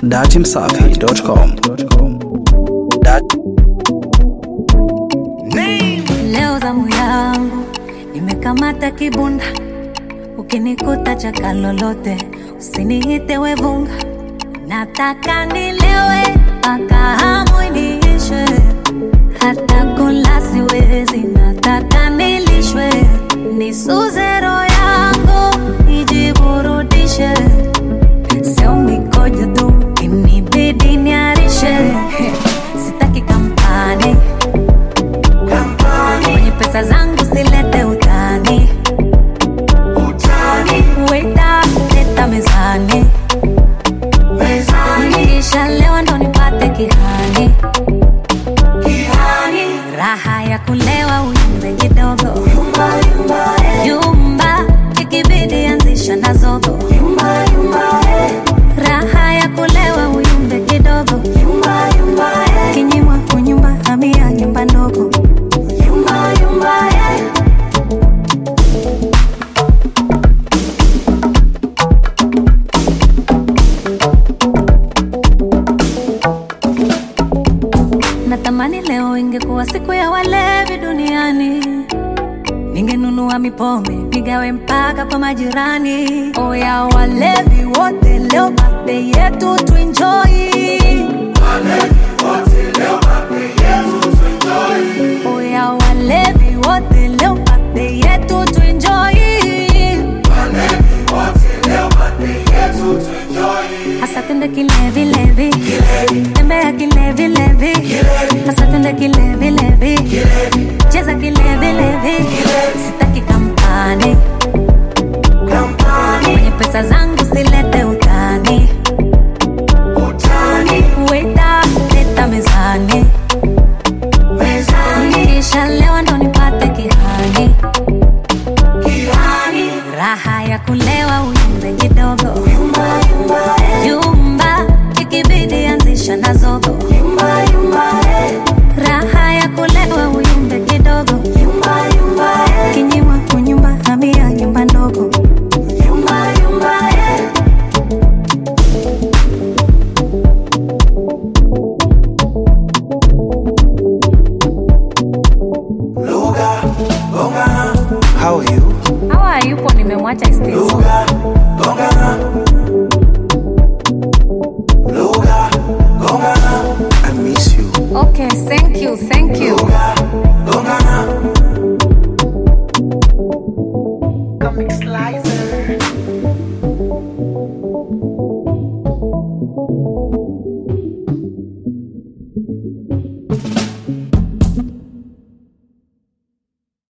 datimsafi.com. Leo zamu yangu nimekamata kibunda, ukinikuta chaka lolote usiniite wevunga, nataka nilewe mpaka hamu iniishe, hata kula siwezi, nataka nilishwe, nisuze roho yangu ijiburudishe, sio mikojo tu inibidi niarishe, sitaki kampani kwenye pesa zangu silete utani weta leta mezani kisha leo ndo nipate kihani raha ya kulewa uyumbe kidogo yumba ikibidi anzisha na zogo raha ya kulewa uyumbe kidogo kinyimwa kunyumba hamia nyumba ndogo Natamani leo ingekuwa siku ya walevi duniani, ningenunua mipombe nigawe mpaka kwa majirani. Oya walevi wote, leo birthday yetu tuenjoy. Oya walevi wote, leo birthday yetu tuenjoy. Hasa twende kilevi levi, tembea kilevi levi, hasa twende kilevi levi, cheza kilevi levi, sitaki kampani kwenye pesa zangu silete utani, weta leta mezani, kisha leo ndo nipate kihani, raha ya kulewa uyumbe kidogo yumba ikibidi anzisha na zogo raha ya kulewa uyumbe kidogo kinyimwa kunyumba hamia nyumba ndogo How are you? hawa yupo nimemwacha Stacy. I miss you. okay thank you thank you Comic Slicer.